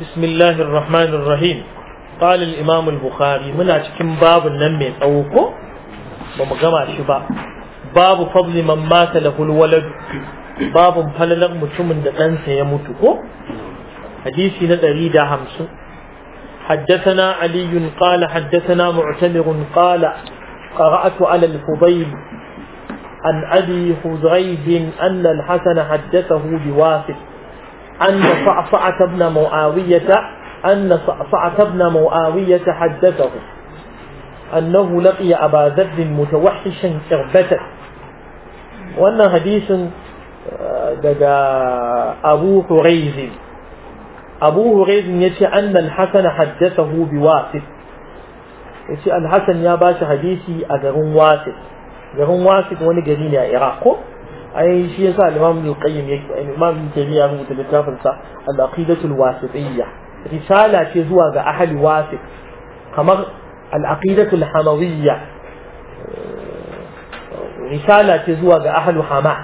بسم الله الرحمن الرحيم قال الإمام البخاري من أتكم باب النمي أوكو بمجمع شبا باب فضل من مات له الولد باب فللغ متمن دقنس يموتكو حديثي ندريد همس حدثنا علي قال حدثنا معتمر قال قرأت على الفضيل عن أبي خزريب أن الحسن حدثه بواسف أن صعصعة بن معاوية أن صعصعة بن معاوية حدثه أنه لقي أبا ذر متوحشا كربة وأن حديث دقى أبو هريز أبو هريز يتي أن الحسن حدثه بواسف يتي الحسن يا باش حديثي أجرون واسف garin wasit wani gari ne a iraq ko ai shi yasa al-imam al-qayyim yake imam ibn taymiyyah rubuta littafin sa al-aqidatul wasitiyya risala ce zuwa ga ahli wasit kamar al-aqidatul hamawiyya risala ce zuwa ga ahli hama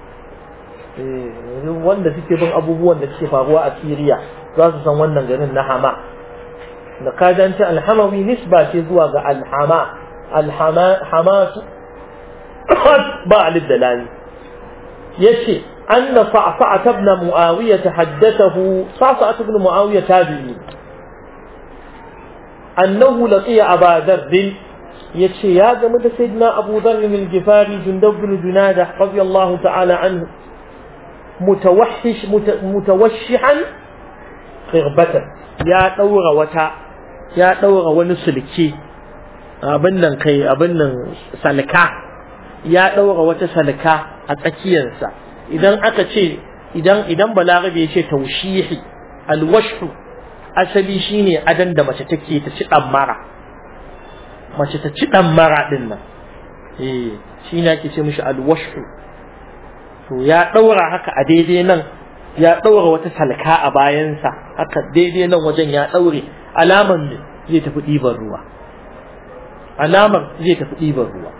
wanda suke bin abubuwan da suke faruwa a Syria za su san wannan garin na hama da kajanci al-hamawi nisba ce zuwa ga al-hama al-hamasu ba للدلال يشي أن صعصعة بن معاوية حدثه صعصعة بن معاوية تابعي أنه لقي أبا ذر يشي يا جمد سيدنا أبو ذر الجفاري جندب بن جنادة رضي الله تعالى عنه متوحش متوشحا خربة يا دور وتا يا دور ونسلكي abin nan kai abin nan salka ya ɗaura wata salka a tsakiyarsa idan aka ce idan idan balarabe ya ce taushihi alwashu asali shine adan da mace take ta ci dan mara mace ta ci dan mara din nan eh shine ake ce mishi alwashu to ya ɗaura haka a daidai nan ya ɗaura wata salka a bayansa haka daidai nan wajen ya ɗaure alaman zai tafi ɗiban ruwa alamar zai tafi ɗiban ruwa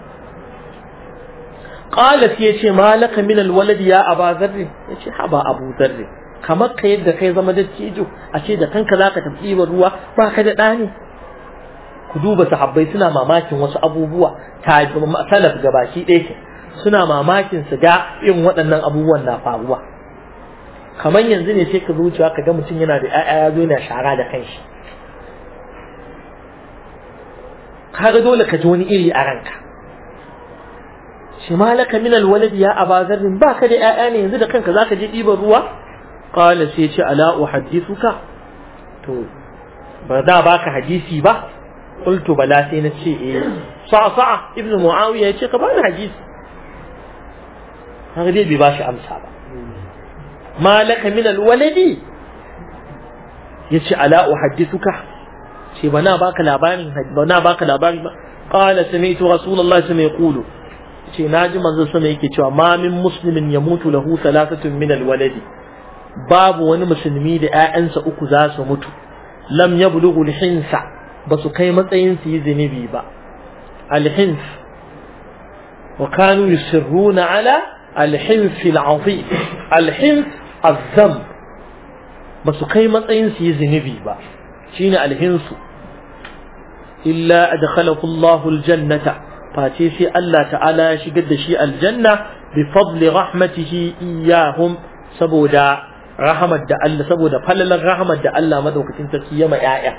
qalat yace malaka min alwalad ya aba zarr yace haba abu zarr kamar ka yadda kai zama dattijo a ce da kanka zaka tafi ɗiban ruwa ba ka da ɗani ku duba sahabbai suna mamakin wasu abubuwa ta salaf gabaki ɗaya ke suna mamakin su ga irin waɗannan abubuwan na faruwa kamar yanzu ne sai ka zuciya ka ga mutum yana da ƴaƴa ya zo yana shara da kanshi kaga dole ka ji wani iri a ranka shi malaka min alwalad ya aba zarrin baka da ƴaƴa ne yanzu da kanka zaka je ɗiban ruwa qala sai ce ala uhaddithuka to ba da baka hadisi ba qultu bala sai na ce eh sa'a ibnu muawiya ya ce ka bani hadisi haka dai bai bashi amsa ba malaka min alwaladi yace ala uhaddithuka ce ba na baka labarin ba na baka labari ba qala sami'tu rasulullahi sallallahu alaihi wasallam ce naji manzon sama yake cewa ma min muslimin yamutu lahu thalathatun min alwaladi babu wani musulmi da ƴaƴansa uku za su mutu lam yablughu alhinsa ba su kai matsayin su yi zinubi ba alhins wa kanu yusirruna ala alhins al'azim alhins azzam ba su kai matsayin su yi zinubi ba shine alhinsu illa adkhalahu Allahu aljannata face sai Allah ta'ala ya shigar da shi aljanna bi fadli rahmatihi iyahum saboda rahmat da Allah saboda falalar rahmat da Allah madaukakin sarki ya ma yaya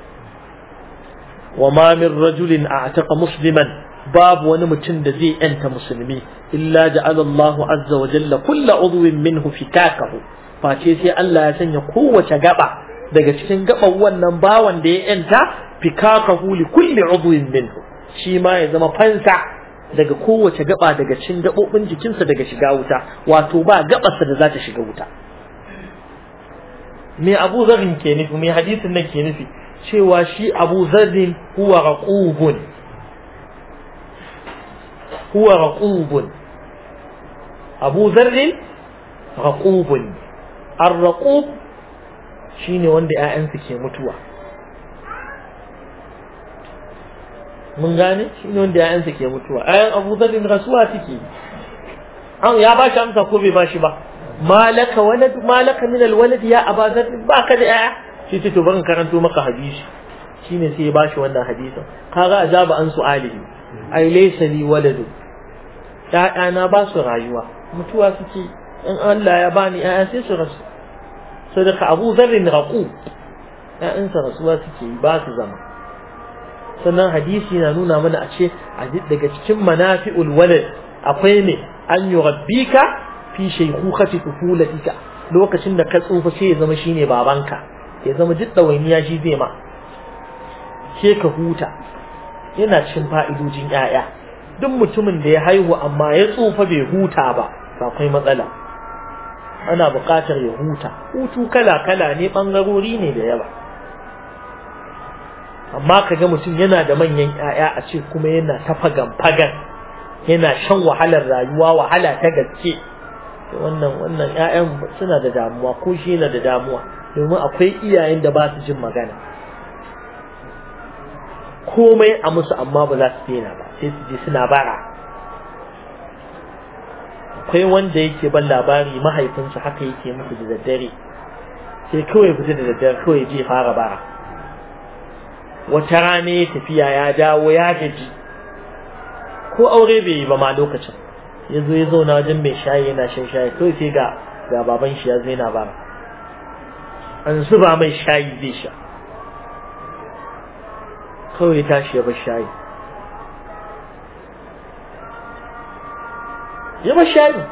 wa ma min rajulin a'taqa musliman babu wani mutum da zai yanta musulmi illa ja'ala Allahu azza wa jalla kullu udwin minhu fitakahu face sai Allah ya sanya kowace gaba daga cikin gaban wannan bawan da ya yanta fikakahu li kulli udwin minhu shi ma ya zama fansa daga kowace gaba daga cikin gabobin jikinsa daga shiga wuta wato ba gabarsa da za ta shiga wuta me Abu Zarrin ke nufi me hadisin nan ke nufi cewa shi Abu Zarrin huwa raqubun huwa raqubun Abu Zarrin raqubun ar-raqub shine wanda ƴaƴansu ke mutuwa mun gane shine wanda ƴaƴansu ke mutuwa ƴaƴan Abu Dharr rasuwa suke an ya ba shi amsa ko bai ba shi ba malaka walad malaka min alwalad ya aba zar baka da yaya shi ce to ban karanto maka hadisi shine sai ya bashi wannan hadisin kaga ajaba an su'alihi ai laysa li waladu na ba su rayuwa mutuwa suke in Allah ya bani yaya sai su rasu sadaka Abu Zarrin raqu ya'yansa rasuwa suke yi ba su zama sannan hadisi na nuna mana a ce daga cikin manafi'ul walad akwai ne an yurabbika fi shaykhukhati tufulatika lokacin da ka tsufa sai ya zama shine babanka ya zama duk dawainiya shi zai ma ke ka huta yana cin fa'idojin yaya duk mutumin da ya haihu amma ya tsufa bai huta ba akwai matsala ana buƙatar ya huta hutu kala kala ne bangarori ne da yawa amma kaga mutum yana da manyan ƴaƴa a ce kuma yana ta fagan fagan yana shan wahalar rayuwa wahala ta gaske wannan wannan ƴaƴan suna da damuwa ko shi yana da damuwa domin akwai iyayen da ba su jin magana komai a musu amma ba za su daina ba sai su je suna bara akwai wanda yake ban labari mahaifinsa haka yake musu da daddare sai kawai fita da daddare kawai je fara bara wata rana ya tafiya ya dawo ya gaji ko aure bai yi ba ma lokacin ya zo ya zauna wajen mai shayi yana shan shayi kawai sai ga ga baban shi ya zo yana bara an zuba mai shayi zai sha kawai ya tashi ya bar shayi ya bar shayi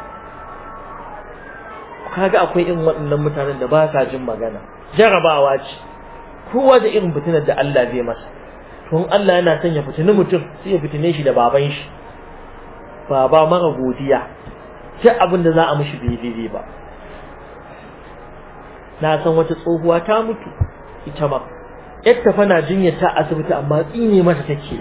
kaga akwai irin waɗannan mutanen da ba sa jin magana jarabawa ce kowa da irin fitinar da Allah zai masa to in Allah yana son ya fitini mutum sai ya fitine shi da baban shi baba mara godiya duk abin da za a mishi bai daidai ba na san wata tsohuwa ta mutu ita ma yadda fa na jinyar ta asibiti amma tsine mata take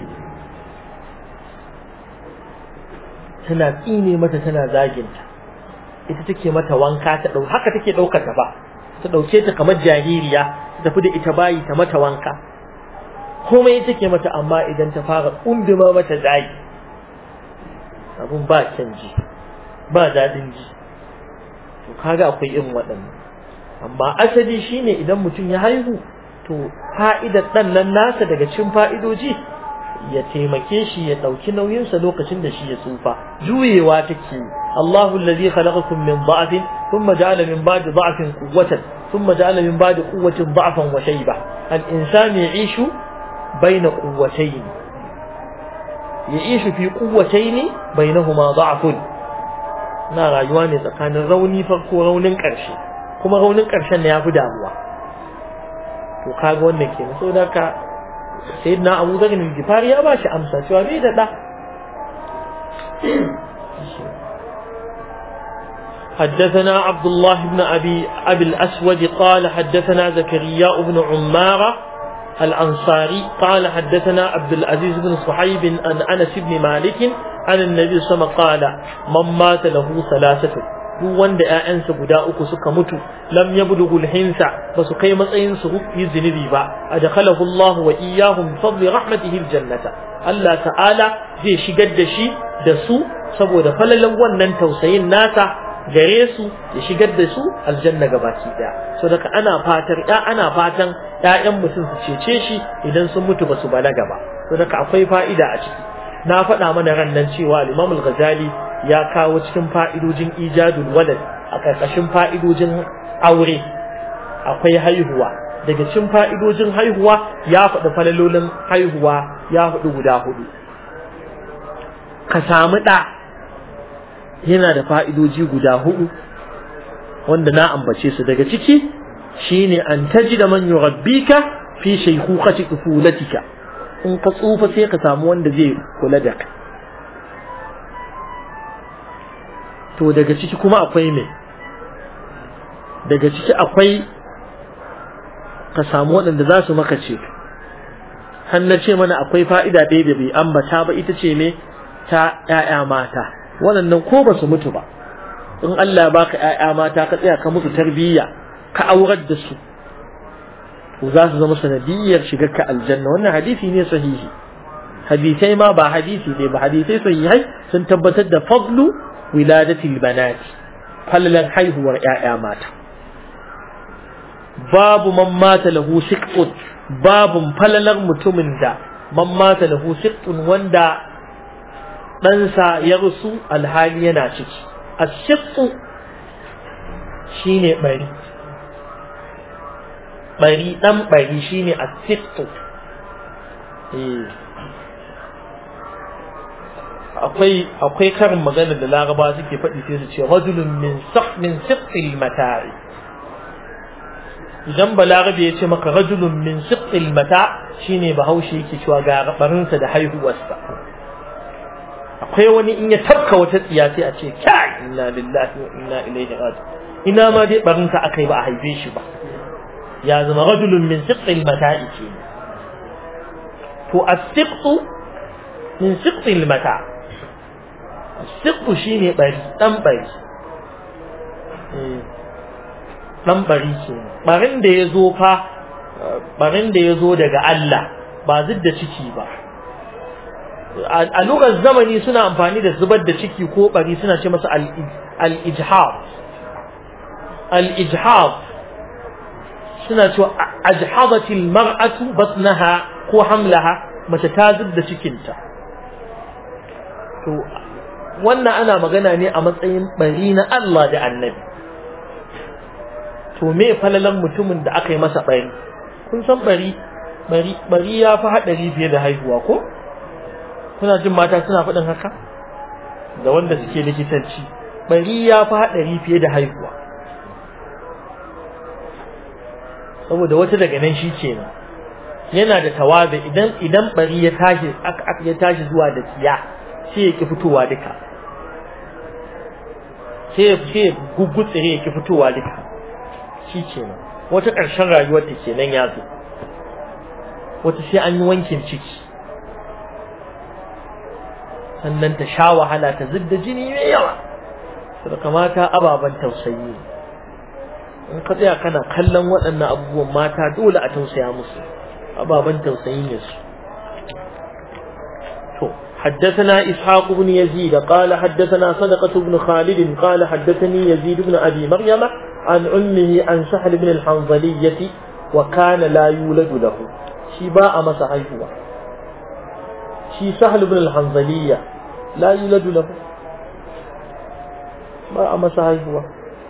tana tsine mata tana zaginta ita take mata wanka ta dau haka take daukar ta ba ta dauke ta kamar jaririya ta tafi da ita bayi ta mata wanka komai take mata amma idan ta fara kunduma mata zagi abun ba can ji ba dadin ji to kaga akwai irin waɗannan amma asali shine idan mutum ya haihu to fa'idar dan nan nasa daga cikin fa'idoji ya taimake shi ya dauki nauyinsa lokacin da shi ya tsufa juyewa take Allahu allazi khalaqakum min dha'fin thumma ja'ala min ba'di dha'fin quwwatan thumma ja'ala min ba'di quwwatin dha'fan wa shayba al-insan ya'ishu bayna quwwatayn ya'ishu fi quwwatayn bainahuma dha'fun na rayuwa ne tsakanin rauni farko raunin karshe kuma raunin karshen ne yafi damuwa to kaga wannan kenan saboda ka سيدنا أبو ذر الجفاري يا باشا أمسى شو أبي ده حدثنا عبد الله بن أبي أبي الأسود قال حدثنا زكريا بن عمارة الأنصاري قال حدثنا عبد العزيز بن صحيب عن أنس بن مالك عن النبي صلى الله عليه وسلم قال من مات له ثلاثة duk wanda ƴaƴansa guda uku suka mutu lam yablughul hinsa ba su kai matsayin su yi zunubi ba adkhalahu Allah wa iyyahum bi fadli rahmatihi aljannata Allah ta'ala zai shigar da shi da su saboda falalan wannan tausayin nasa gare su ya shigar da su aljanna gabaki daya so daga ana fatar ya ana fatan ƴaƴan mutum su cece shi idan sun mutu ba su balaga ba so daga akwai fa'ida a ciki na faɗa mana ran nan cewa al-Imam al-Ghazali ya kawo cikin fa'idojin ijadul walad a ƙarƙashin fa'idojin aure akwai haihuwa daga cikin fa'idojin haihuwa ya faɗi falalolin haihuwa ya faɗi guda hudu ka samu ɗa yana da fa'idoji guda hudu wanda na ambace su daga ciki shine an taji da man yurabbika fi shaykhukhati tufulatika in ka tsufa sai ka samu wanda zai kula da kai to daga ciki kuma akwai me daga ciki akwai ka samu waɗanda za su maka ce har na ce mana akwai fa'ida ɗaya da bai ambata ba ita ce me ta ‘ya'ya mata waɗannan ko ba su mutu ba in Allah ya baka ‘ya'ya mata ka tsaya ka musu tarbiyya ka aurar da su to za su zama sanadiyyar shigar ka aljanna wannan hadisi ne sahihi hadisai ma ba hadisi ne ba hadisai sahihai sun tabbatar da fadlu wiladatil banati falalar haihuwar ƴaƴa mata babu man mata lahu siqtun babu falalar mutumin da man mata lahu siqtun wanda ɗansa ya rusu alhali yana ciki as-siqtu shine bari bari dan bari shine as-siqtu eh akwai akwai karin magana da laraba suke faɗi sai su ce rajulun min saq min siqil mata'i idan balarabe ya ce maka rajulun min siqil mata shine bahaushe yake cewa ga rabarinsa da haihuwarsa akwai wani in ya tafka wata tsiya sai a ce kai inna lillahi wa inna ilaihi raji'un ina ma dai barinsa akai ba a haife shi ba ya zama rajulun min siqil mata'i ke to as-siqtu min siqil mata' Sikku shi ne ɓari, ɗan ɓari. Ɗan ɓari ke ɓarin da ya zo fa, ɓarin da ya zo daga Allah ba zub da ciki ba. A lugar zamani suna amfani da zubar da ciki ko ɓari suna ce masa al-ijhab. Al-ijhab suna cewa ajhabatil mar'atu batnaha ko hamlaha mace ta zub da cikinta. To wannan ana magana ne a matsayin bari na Allah da annabi to me falalan mutumin da aka yi masa bari kun san bari bari bari ya fi haɗari fiye da haihuwa ko kuna jin mata suna faɗin haka da wanda suke likitanci bari ya fi haɗari fiye da haihuwa saboda wata daga nan shi kenan yana da tawaza idan idan bari ya tashi ya tashi zuwa da tsiya sai ya ki fitowa duka sai ya gugutsire ya ki fitowa duka shi kenan wata ƙarshen rayuwar ta kenan ya zo wata sai an yi wankin ciki sannan ta sha wahala ta zidda jini mai yawa su kamata ababen tausayi in ka tsaya kana kallon waɗannan abubuwan mata dole a tausaya musu ababen tausayi ne su to حدثنا إسحاق بن يزيد قال حدثنا صدقة بن خالد قال حدثني يزيد بن أبي مريم عن أمه عن سهل بن الحنظلية وكان لا يولد له شباء مسحي هو شي سهل بن الحنظلية لا يولد له باء مسحي هو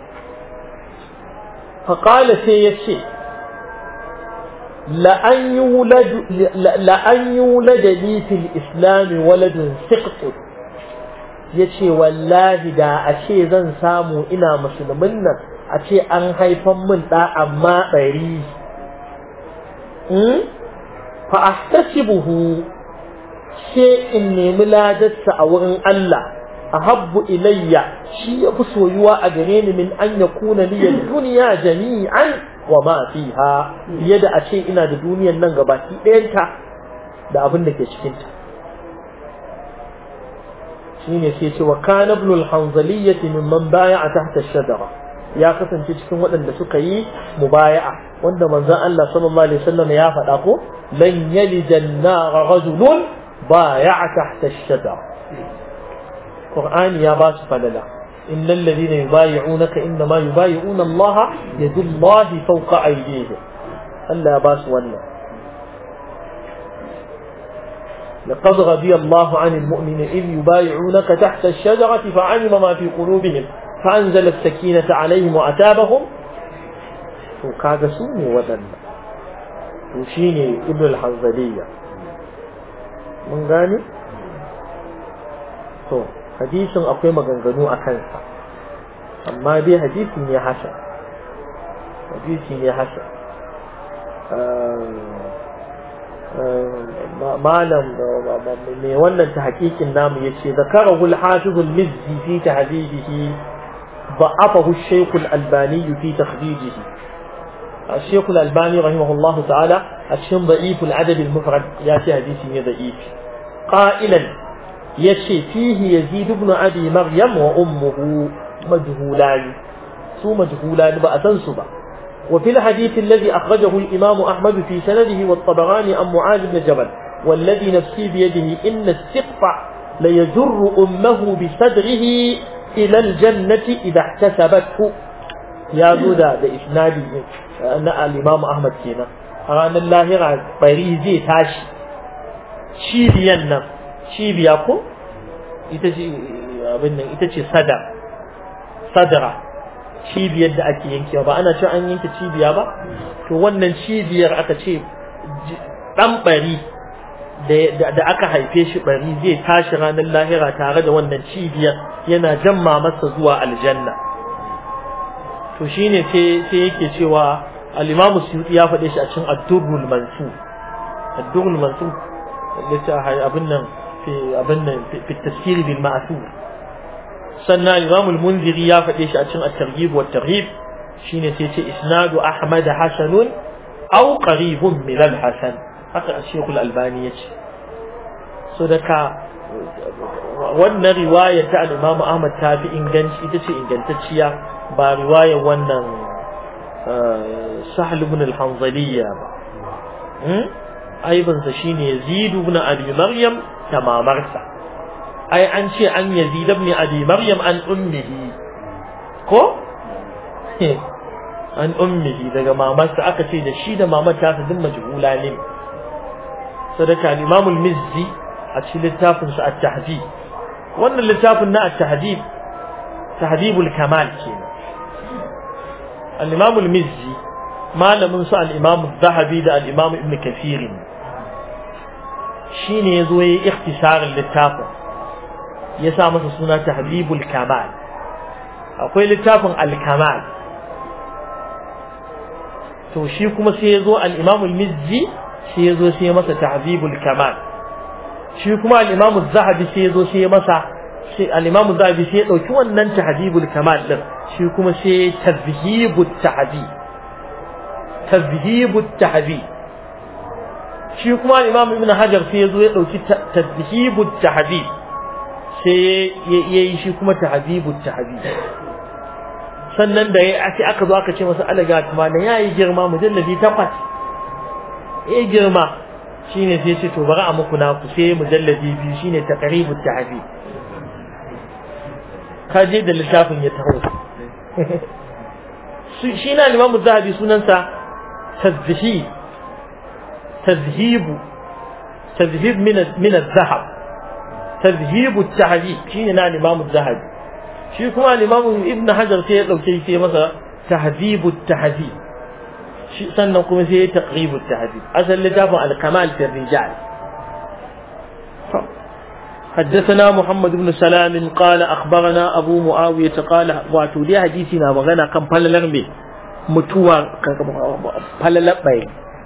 فقال سيشي لأن يولد لأن يولد لي في الإسلام ولد سقط yace wallahi da a ce zan samu ina musulmin nan a ce an haifan min da amma bari fa ahtasibuhu sai in nemi ladarsa a wurin Allah ahabbu ilayya shi ya fi soyuwa a gare ni min an yakuna liya duniya jami'an wa ma fiha fiye da a ce ina da duniyar nan gabaki ɗayanta da abin da ke cikinta shine sai ce wa kana ibn al-hanzaliyyah mimman baya'a tahta ash-shajara ya kasance cikin waɗanda suka yi mubaya'a wanda manzon Allah sallallahu alaihi wasallam ya faɗa ko lan yalija an-nar rajulun baya'a tahta ash-shajara Qur'ani ya ba su falala إن الذين يبايعونك إنما يبايعون الله يد الله فوق أيديهم ألا باس ولا لقد رضي الله عن المؤمن إذ يبايعونك تحت الشجرة فعلم ما في قلوبهم فأنزل السكينة عليهم وأتابهم وكاد سوني ودن وشيني ابن الحنظلية من غاني تو hadisin akwai maganganu a kansa amma dai hadisi ne hasan hadisi ne hasan malam mai wannan ta hakikin namu ya ce zakarahu al-hafizul mizzi fi tahdidihi ضعفه الشيخ الألباني في تخريجه الشيخ الألباني رحمه الله تعالى الشيخ ضعيف العدد المفرد ياتي حديث ضعيف قائلا yace fihi yazid ibn abi maryam wa ummuhu majhulan su majhulan ba a san su ba wa fil hadith alladhi akhrajahu al-imam ahmad fi sanadihi wa at-tabarani an mu'adh ibn jabal والذي نفسي بيده إن السقف ليجر أمه بصدره ila aljannati idha ihtasabathu ya zo da da isnadi na al-Imam Ahmad kenan a ranar lahira bari zai tashi cibiyan nan cibiya ko ita ce abin nan ita ce sada sadara cibiyar da ake yankewa ba ana cewa an yanke cibiya ba to wannan cibiyar aka ce dan bari da aka haife shi bari zai tashi ranar lahira tare da wannan cibiyar yana jamma masa zuwa aljanna to shine sai sai yake cewa al-Imam Suyuti ya faɗe shi a cikin Ad-Durrul Mansur Ad-Durrul Mansur littafin abin nan fi abin nan fi tafsir bil ma'thur sannan Imam al-Munziri ya faɗe shi a cikin At-Targhib wa At-Tarhib shine sai ce isnadu Ahmad hasanun aw qaribun min al-hasan haka Sheikh al-Albani yace so daga wannan riwaya ta al-Imam Ahmad ta fi inganci ita ce ingantacciya ba riwaya wannan Sahl ibn al-Hanzaliyya ba aibinsa shine Yazid ibn Abi Maryam da mamarsa ai an ce an Yazid ibn Abi Maryam an ummihi ko an ummihi daga mamarsa aka ce da shi da mamar ta su duk majhula ne sadaka al-Imam al-Mizzi a cikin littafin sa at-Tahdhib wannan littafin na at-Tahdhib Tahdhibul Kamal kenan al-Imam al-Mizzi malamin su al-Imam al-Zahabi da al-Imam Ibn Kathir shine yazo yayi ikhtisarin littafin ya sa masa suna Tahdhibul Kamal akwai littafin al-Kamal to shi kuma sai yazo al-Imam al-Mizzi sai yazo sai ya masa Tahdhibul Kamal shi kuma al-Imam az-Zahabi sai yazo sai ya masa sai al-Imam az-Zahabi sai ya dauki wannan Tahdhibul Kamal din shi kuma sai Tadhhibut Tahdhib Tadhhibut Tahdhib shi kuma al-Imam Ibn Hajar sai yazo ya dauki Tadhhibut Tahdhib sai yayi shi kuma Tahdhibut Tahdhib sannan da ya sai aka zo aka ce masa alaga kuma da yayi girma mujalladi takwas eh girma shine sai ce to bari a muku naku sai mujalladi biyu shine taqribut tahfi ka je da littafin ya taho shi na Imam Zahabi sunansa tazhib tazhib tazhib min min az-zahab tazhib at-tahdhib shine na Imam Zahabi shi kuma limamin ibn hajar sai ya dauke sai masa tahdhibut tahdhib shi sannan kuma sai ya taqribut tahdhib asal littafin al-kamal fi rijal حدثنا محمد بن سلام قال أخبرنا أبو معاوية قال واتو دي حديثنا مغانا كم فللر بي متوى فللر بي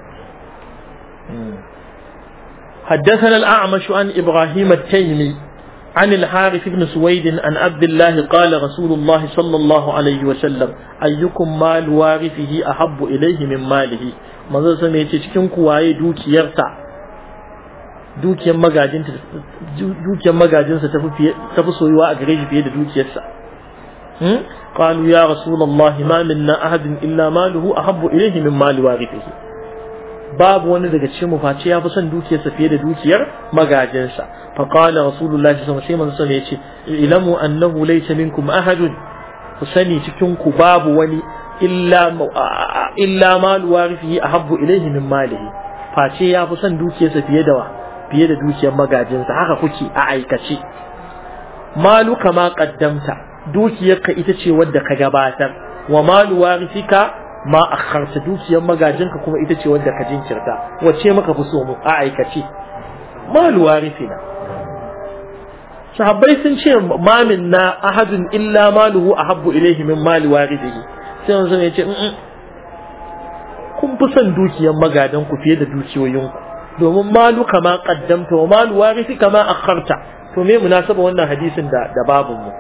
حدثنا الأعمش عن إبراهيم التيمي عن الحارث بن سويد عن عبد الله قال رسول الله صلى الله عليه وسلم أيكم مال وارثه أحب إليه من ماله manzo sai ya ce cikin ku waye dukiyarsa dukiyar magajinta dukiyar magajinsa tafi tafi soyuwa a gare shi fiye da dukiyarsa hmm qalu ya rasulullah ma minna ahadin illa maluhu ahabbu ilayhi min mali warithihi babu wani daga cikin mu face ya fi son dukiyarsa fiye da dukiyar magajinsa fa qala rasulullahi sallallahu alaihi wasallam sai yace ilamu annahu laysa minkum ahadun ku sani cikin ku babu wani illa illa malu warithihi ahabbu ilayhi min malihi face ya fi son dukiyarsa fiye da fiye da dukiyar magajinsa haka kuke a aikace malu kama qaddamta dukiyarka ita ce wadda ka gabatar wa malu warithika ma akharta dukiyar magajinka kuma ita ce wadda ka jinkirta wace maka fi so mu a aikace malu warithina sahabbai sun ce ma minna ahadun illa maluhu ahabbu ilayhi min mali warithihi sai wanzu ya ce kun fi son dukiyar magadan ku fiye da dukiyoyin ku domin malu kama qaddamta wa malu warithi kama akharta to me munasaba wannan hadisin da da babun mu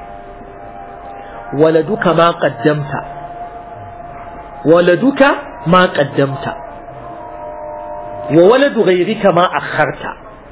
waladu kama qaddamta waladuka ma qaddamta wa waladu ghayrika ma akharta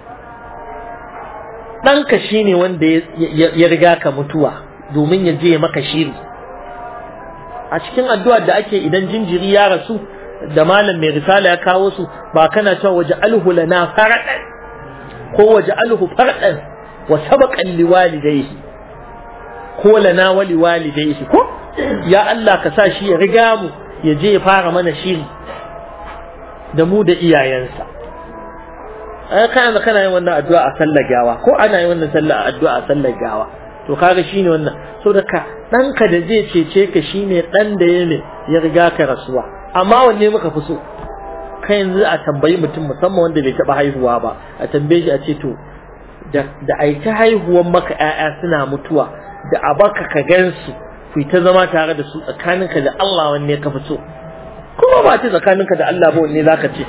ɗanka shine wanda ya riga ka mutuwa domin ya je maka shiri a cikin addu'ar da ake idan jinjiri ya rasu da malam mai risala ya kawo su ba kana cewa waje alhu lana faradan ko waje alhu faradan wa sabaqan liwalidayhi ko lana wali walidayhi ko ya Allah ka sa shi ya riga mu ya je ya fara mana shiri da mu da iyayensa ai kana kana yin wannan addu'a a sallar gawa ko ana yin wannan sallar addu'a a sallar gawa to kaga shine wannan so da ka ɗanka da zai cece ka shine ɗan da ya ne ya riga ka rasuwa amma wanne muka fi so kai yanzu a tambayi mutum musamman wanda bai taɓa haihuwa ba a tambaye shi a ce to da a ta haihuwan maka ƴaƴa suna mutuwa da a baka ka gansu ku ta zama tare da su tsakaninka da Allah wanne ka fi so kuma ba ce tsakaninka da Allah ba wanne zaka ce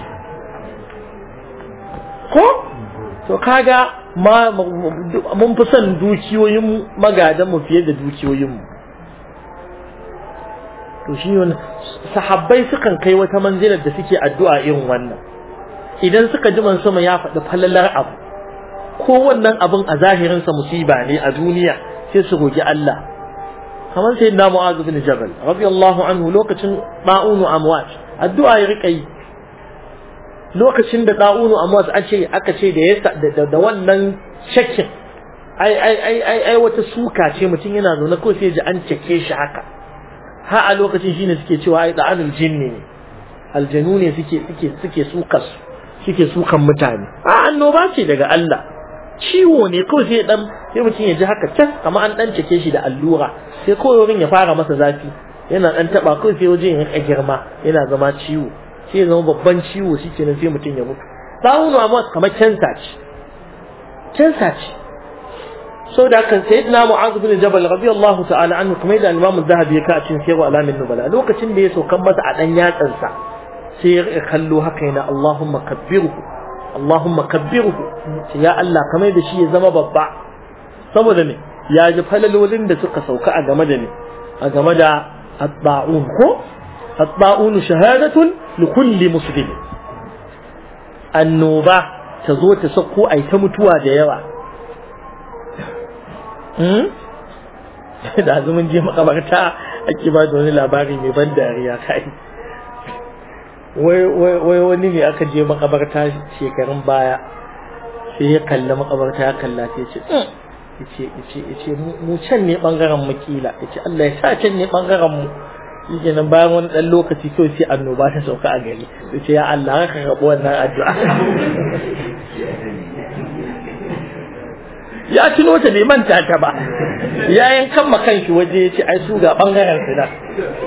ko to kaga ma mun fi son dukiyoyin magadan mu fiye da dukiyoyin mu to shi wannan sahabbai sukan kai wata manzilar da suke addu'a irin wannan idan suka ji man sama ya faɗi falalar abu ko wannan abin a zahirin sa musiba ne a duniya sai su roki Allah kamar sai na Mu'adh bin Jabal radiyallahu anhu lokacin ba'unu amwat addu'a ya rika yi lokacin da da'unu amwat ake aka ce da da wannan shakin ai ai ai ai ai wata suka ce mutum yana zaune ko sai ji an cike shi haka ha a lokacin shine suke cewa ai da'anul jinni ne aljanu ne suke suke suke suka suke sukan mutane a annoba ce daga Allah ciwo ne kawai sai dan sai mutum ya ji haka can kamar an dan cike shi da allura sai kawai wurin ya fara masa zafi yana dan taba kawai sai wajen ya girma yana zama ciwo sai ya zama babban ciwo shikenan sai mutum ya mutu sawunu amma kamar cancer ce cancer ce sau da kan sai na mu'azu bin jabal radiyallahu ta'ala anhu kuma da al-imam az-zahabi ya ka cin sayru alamin nubala lokacin da ya saukan masa a dan yatsansa sai ya kallo haka yana Allahumma kabbirhu Allahumma kabbirhu ya Allah kamar da shi ya zama babba saboda ne ya ji falalolin da suka sauka a game da ne a game da at-ta'un ko at-ta'un shahadatun li kulli muslim annoba ta zo ta sako ai ta mutuwa da yawa da azumin je makabarta ake ba da wani labari mai ban dariya kai wai wani ne aka je makabarta shekarun baya sai ya kalli makabarta ya kalla ta ce yace yace yace mu can ne bangaren mu kila yace Allah ya sa can ne bangaren mu yake nan bayan wani dan lokaci kawai sai annoba ta sauka a gari yace ya Allah ka karɓi wannan addu'a ya tuno ta bai manta ta ba ya yankan ma kanshi waje ya ce ai su ga bangaren su da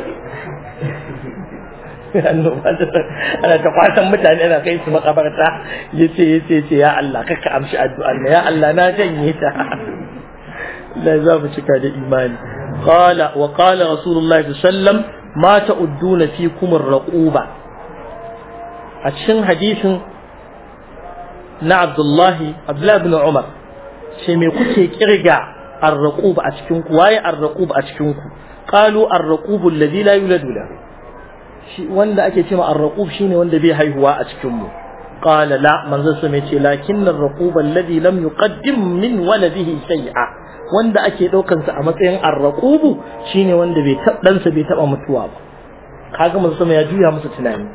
ana ta kwasan mutane ana kai su makabarta ya ce ya ce ce ya Allah kaka amshi addu'ar na ya Allah na janye ta la za mu cika da imani qala wa qala rasulullahi sallallahu alaihi wasallam ma ta'udduna fikum ar-raquba a cikin hadisin na Abdullahi Abdullahi ibn Umar ce me kuke kirga ar-raqub a cikin ku waye ar-raqub a cikin ku qalu ar-raqub alladhi la yuladu lahu shi wanda ake cewa ar-raqub shine wanda bai haihuwa a cikin mu qala la manzo sai ce lakin ar-raqub alladhi lam yuqaddim min waladihi shay'a wanda ake daukan sa a matsayin ar-raqub shine wanda bai dan sa bai taba mutuwa ba kaga manzo ya juya musu tunani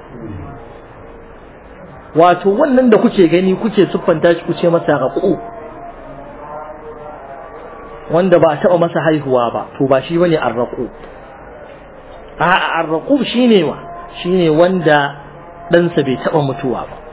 wato wannan da kuke gani kuke siffanta shi kuce masa raqub wanda ba a taɓa masa haihuwa ba to ba shi bane arraqu a arraqu shine wa shine wanda ɗansa bai taɓa mutuwa ba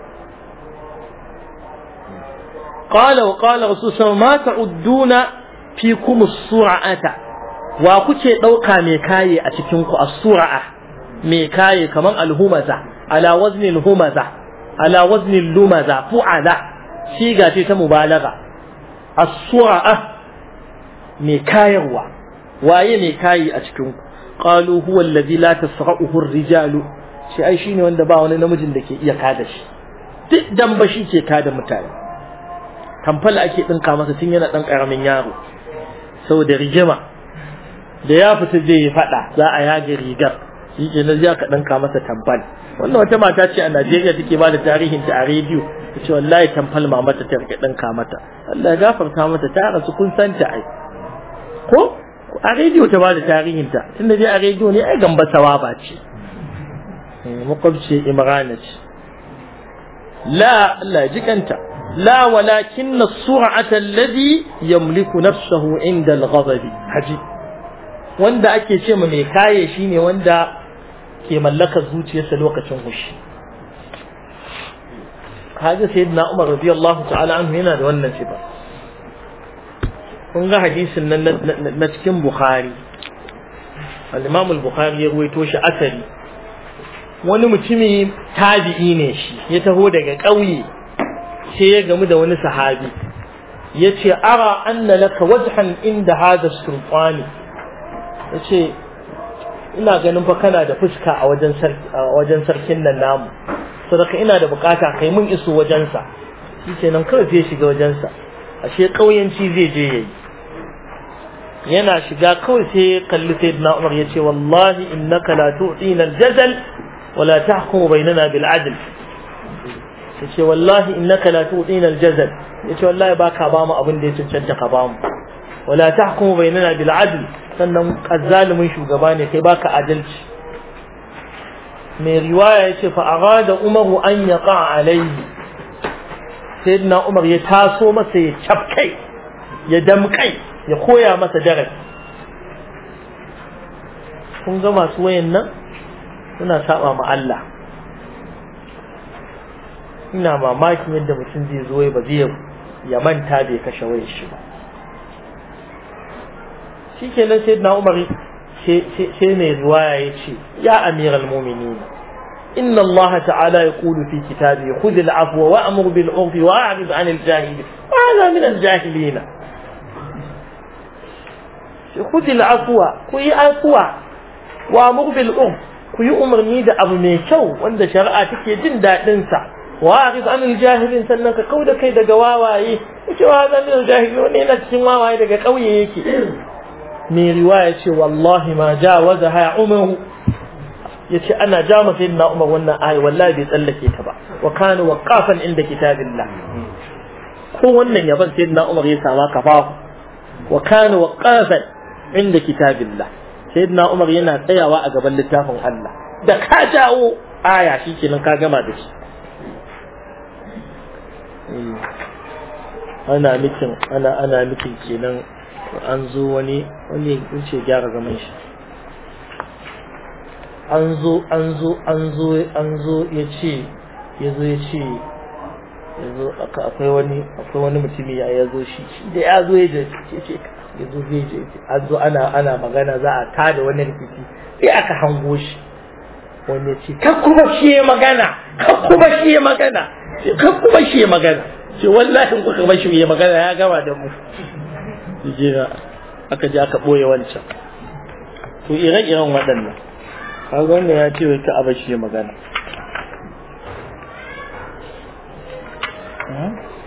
qala wa qala rasul ma ta'udduna fikum as-sur'ata wa kuke ɗauka mai kaye a cikin ku as-sur'a mai kaye kaman al-humaza ala wazni al-humaza ala wazni al-lumaza fu'ala siga ce ta mubalagha as-sur'a mai kayarwa waye mai kayi a cikin ku qalu huwa alladhi la tasra'uhu ar-rijalu shi ai shine wanda ba wani namijin da ke iya kada shi duk dan ba shi ke kada mutane tamfal ake dinka masa tun yana dan karamin yaro saboda rigima da ya fita zai yi fada za a yage rigar shi ke na ka dinka masa tamfal wannan wata mata ce a Najeriya take ba da tarihin ta a rediyo ta ce wallahi tamfal mamata ta rike dinka mata Allah ya gafarta mata ta rasu kun san ta ai ko a rediyo ta ba da tarihinta tunda dai a rediyo ne ai gamba sawaba ce makwabci imrana ce la Allah ji kanta لا ولكن السرعة الذي يملك نفسه عند الغضب حجي wanda ake ce ma mai kaye shine wanda ke mallakar zuciyarsa lokacin hushi kaga sayyidina Umar radiyallahu ta'ala anhu yana da wannan sifa kun ga hadisin nan na cikin Bukhari al-Imam al-Bukhari ya ruwaito shi asali wani mutumi tabi'i ne shi ya taho daga ƙauye sai ya gamu da wani sahabi ya ce ara anna laka wajhan inda hada sultani ya ce ina ganin fa kana da fuska a wajen sarkin nan namu sadaka ina da bukata kai mun iso wajensa shi ke nan kawai zai shiga wajensa ashe ƙauyenci zai je yayi yana shiga kawai sai ya kalli sayyidina Umar ya ce wallahi innaka la tu'tina al-jazal wa la tahkumu bainana bil adl yace wallahi innaka la tu'tina al-jazal yace wallahi baka ba mu abin da ya cancanta ka ba mu wala tahkumu bainana bil adl sannan azzalimin shugaba ne kai baka adalci mai riwaya yace fa arada umaru an yaqa alayhi sayyidina umar ya taso masa ya cafkai ya damkai ya koya masa darasi kun ga masu wayan nan suna saba ma Allah ina mamakin yadda mutum zai zo ba zai ya manta bai kashe wayar shi ba shikenan sai na umar sai mai riwaya ya ce ya amiral mu'minin inna Allah ta'ala yaqulu fi kitabi khudh al-afwa wa'mur bil 'urfi wa'rid 'anil jahilin hada min al-jahilin khudh al-afwa ku yi afwa wa'mur bil 'urf ku yi umarni da abu mai kyau wanda shari'a take jin dadin sa wa'rid 'anil jahilin sannan ka kauda kai daga wawaye cewa hada min al-jahilin wani yana cikin wawaye daga kauye yake mai riwaya ce wallahi ma jawaza ha umaru yace ana ja masa sayyidina umar wannan ayi wallahi bai tsallake ta ba wa kana waqafan inda kitabillah ko wannan yaban sayyidina umar ya sama kafa wa kana waqafan inda kitabillah sayyidina umar yana tsayawa a gaban littafin Allah da ka jawo aya shikenan ka gama da shi ana mikin ana ana mikin kenan an zo wani wani in ce gyara zaman shi an zo an zo an zo an zo ya ce ya zo ya ce ya zo akwai wani akwai wani mutumi ya ya zo shi da ya zo ya ce ya zo zai je an zo ana ana magana za a tada wani rikici sai aka hango shi wani ya ce ka kuma shi ya magana ka kuma shi ya magana ka kuma shi ya magana ce wallahi in kuka bashi ya magana ya gama da mu jira aka je aka ɓoye wancan to ire-iren waɗannan kaga wannan ya ce wai ka a bashi magana